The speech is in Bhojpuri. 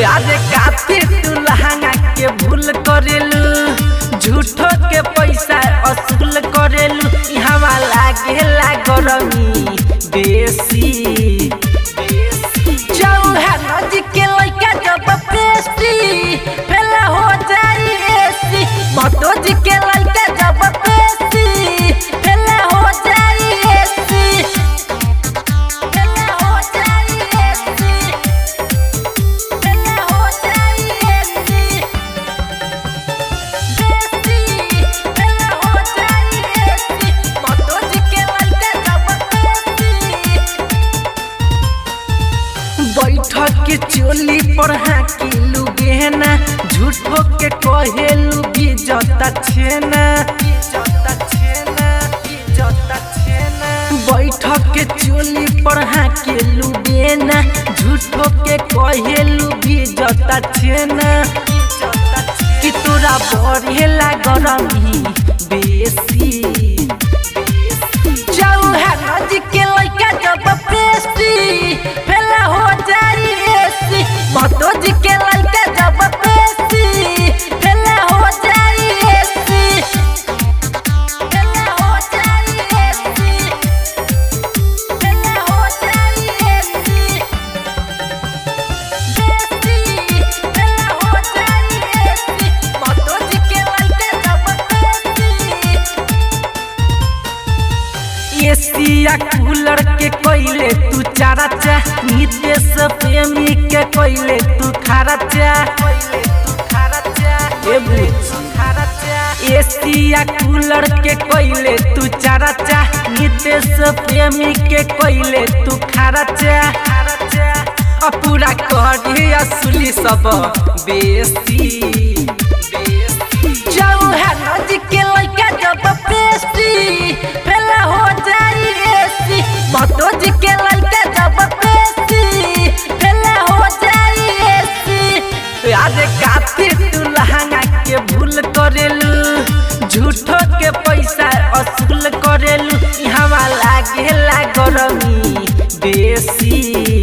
अरे काफी तू लहंगा के भूल करेलू झूठो के पैसा असूल करेलू यहाँ लागेला गरमी बेसी चौहान जी के लइका जब पेस्टी फेला हो जाई एसी भतो जी के लइका जब पेस्टी फेला हो जाई एसी फेला हो जाई एसी फेला हो जाई एसी बेसी फेला हो जाई एसी भतो जी के लइका जब पेस्टी बैठक के चोली पर हाकिलू गहना झूठो के कहेलू भी जता छेना बैठक के चोली पर हाकिलू गहना झूठो के कहेलू भी जता छेना कि तोरा बढ़ेला गरमी बेसी चौहान जी के लइका जब पेस्टी फेला हो जाई एसी भतो जी के लइका जब पेस्टी फेला हो जाई एसी फेला हो जाई एसी फेला हो जाई एसी बेसी फेला हो जाई एसी भतो जी के लइका जब पेस्टी एसिया कूलर के कोइले तू चारा चा नितेश प्रेमी के कोइले तू खारा चा ए बुच्ची एसिया कूलर के कोइले तू चारा चा नितेश प्रेमी के कोइले तू खारा चा अ पूरा करी असली सब बेसी चौहान जी के लइका जब पेस्टी फेला हो जाई एसी भतो जी के लइका जब पेस्टी फेला हो जाई एसी अरे काफी तू लहंगा के भूल करेलू झूठो के पैसा असूल करेलू यहाँ लागेला गरमी बेसी